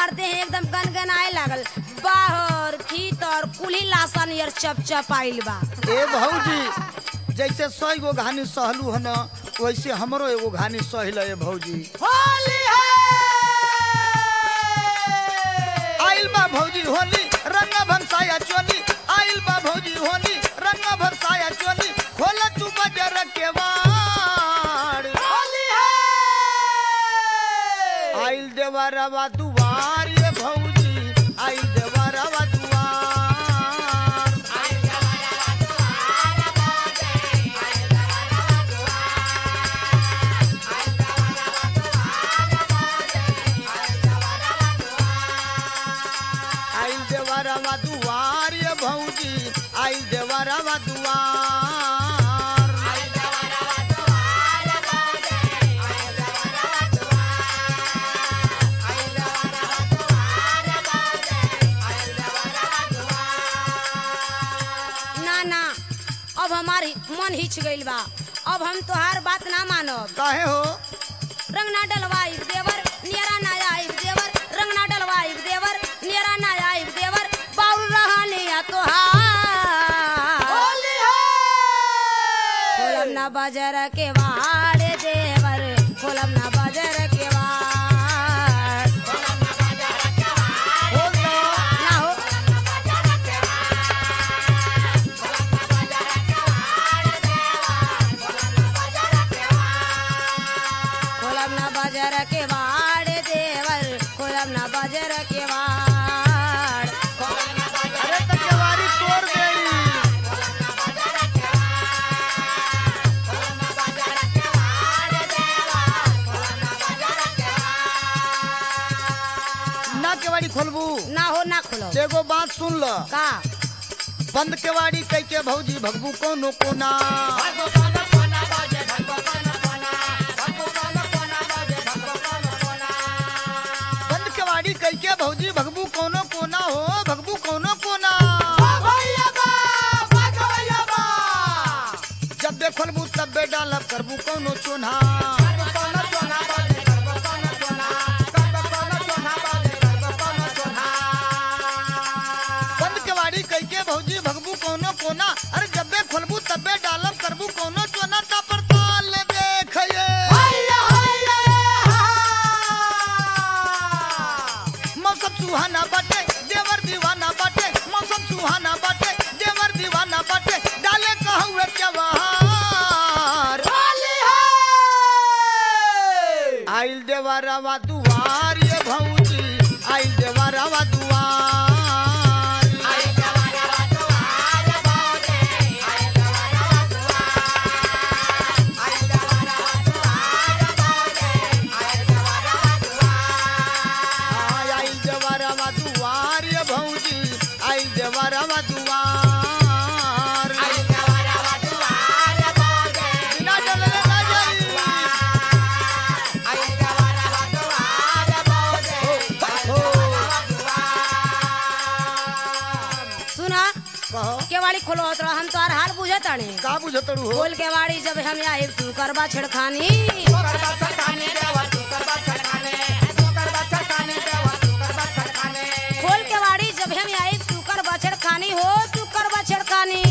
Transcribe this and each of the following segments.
हमार देह एकदम गनगनाए लागल बाहर भीतर कुली लासन यार चप चप आइल बा ए भौजी जैसे सौ गो घानी सहलू हन वैसे हमरो एगो घानी सहिल ए भौजी होली है आइल बा भौजी होली रंग भरसाया चोली आइल बा भौजी होली रंग भरसाया चोली खोल तू बजर के वाड़ होली है आइल देवरवा दुआर ये भौजी आइल देवरवा दुआर आइल देवरवा दुआर ये भौजी आइल देवरवा दुआर ना ना अब हमारी मन हिच गइल बा अब हम तोहार बात ना मानब काहे हो रंग ना डलवाई देवर नियरा ना आई देवर रंग ना डलवाई देवर नियरा ना आई देवर बाउल रहनिया तोहार होली है खोलब ना बजर के वाड़ देवर खोलब ना बजर के वाड़ बोल दो ना हो खोलब ना बजर के वाड़ देवर खोलब ना बजर के वाड़ अरे तो केवारी तोड़ गई ना केवाड़ी खोलबू ना हो ना खोलो एगो बात सुन ल का बंद केवाड़ी कह के भौजी भगबू कोनो कोना बंद केवाड़ी कह के भौजी भगबू कोनो कोना हो भगबू कोनो कोना भैया बा भगवैया बा जब बे खोलबू तब बे डालब करबू कोनो चोना कोना चोना बाजे करबो कोना चोना करबो कोना चोना बाजे करबो कोना चोना बंद केवाड़ी कह के भौजी भगबू कोनो कोना अरे जब बे खोलबू तब बे डालब करबू कोनो चोना ता पर ताल देखिए हैया हैया मौसम सुहाना बाटे देवर दीवाना बाटे मौसम सुहाना बाटे देवर दीवाना बाटे डाले कहूँ त्योहार होली है आइल देवरवा दुआर ये भौजी आइल देवरवा दुआर आय आइल देवरवा दुआर ये भौजी आइल देवरवा दुआर बिना डरले ना जाई हो सुना कहो केवाड़ी खोलो तोरा हम तोहार हाल बुझत तानी का बुझतड़ू हो खोल केवाड़ी जब हम आए तू करबा छेड़खानी खोल केवाड़ी जब हम आए तू करबा छेड़खानी हो तू करबा छेड़खानी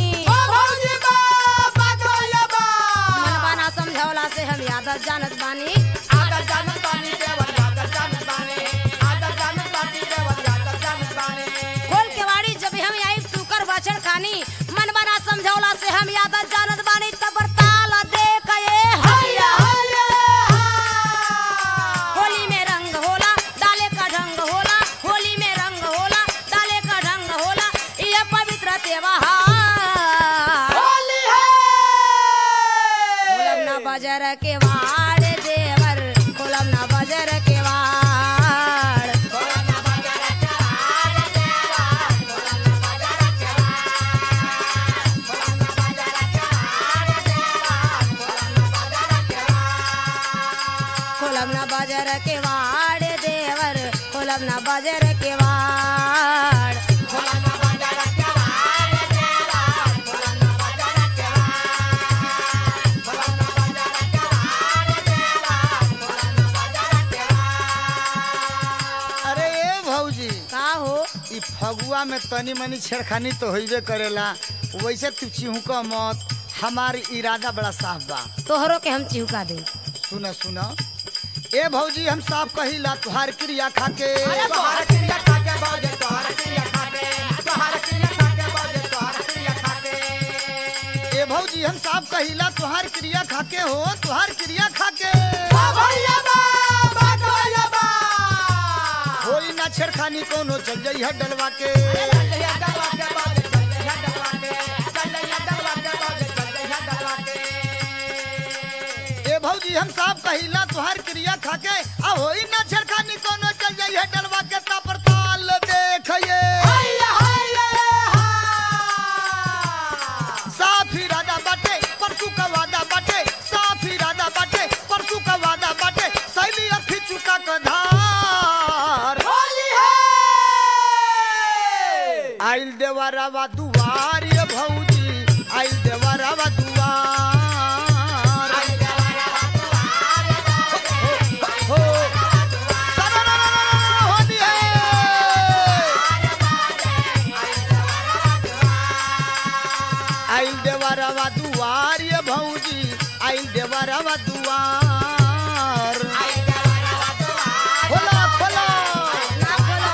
मनबा ना समझौला से हम आदत जानत बानी खोल केवाड़ी जब हम आए तू करबा छेड़खानी मनबा ना समझौला से हम आदत जानत बानी तब ताल देख ये हैया होली में रंग होला डाले का ढंग होला होली में रंग होला डाले का ढंग होला ये पवित्र त्योहार कोलम ना बजर के वाड़ देवर कोलम ना बजर के वाड़ कोलम ना बजर के वाड़ देवर कोलम ना बजर के वाड़ अरे ए फगुआ में तनी मनी छेड़खानी तो होइबे करेला वैसे तू चिहुक मत हमार इरादा बड़ा साफ बा तोहरो के हम चिहुका दे सुन सुन ए भौजी हम साफ कहिला तुहार क्रिया खाके तोहर क्रिया खाके बाजे तोहर क्रिया खाके तोहर क्रिया खाके बाजे तोहर क्रिया खाके ए भौजी हम साफ कहिला तुहार क्रिया खाके हो तुहार क्रिया खाके बा भैया बा बा भैया बा होई ना छेड़खानी कोनो चल जाई है डलवा के चलिया डलवा के बाजे चलिया डलवा के चलिया डलवा के बाजे चलिया डलवा के ए भौजी हम साफ कहिला तुहार क्रिया खाके आ होई ना छेड़खानी कोनो चल जाई है डलवा के ता पर ताल देखिए हैया हैया हा साफ इरादा बाटे परसू का वादा बाटे साफ इरादा बाटे परसू का वादा बाटे सैली अखी चुका का धार होली है आइल देवरावा दुआर ये भौजी आइल देवरावा दुआर हो सररररररर होली है आइल देवरावा दुआर ये भौजी आइल देवरावा दुआर खोला खोला ना खोलो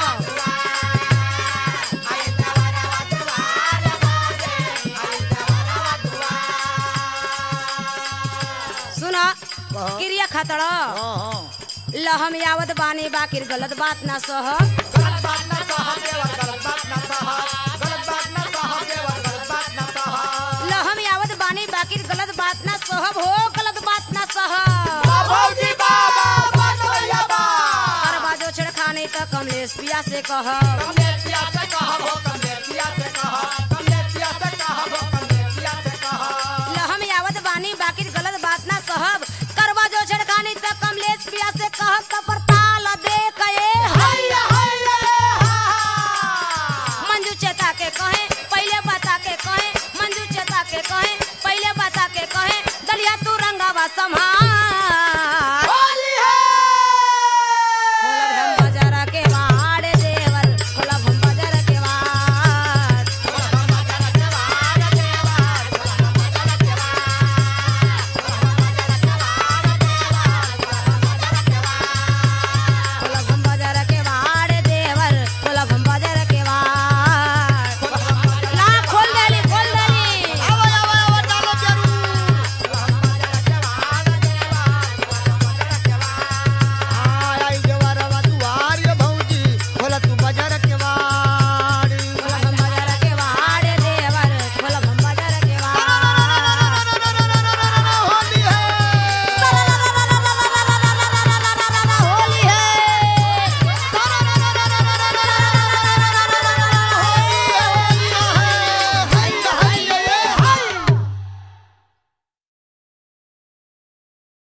सुना कहा? क्रिया खतड़ हाँ हाँ ल हम यावत बानी बाकिर गलत बात ना सह गलत बात ना कहा केवल गलत बात ना कहा गलत बात ना कहा केवल गलत बात ना कहा ल हम यावत बानी बाकिर गलत बात ना सहब हो गलत बात ना सह बा भौजी बा बा बा भैया बा हर बाजो छेड़खानी त कमलेश पिया से कह कमलेश पिया से कहा हो कमलेश पिया से कहा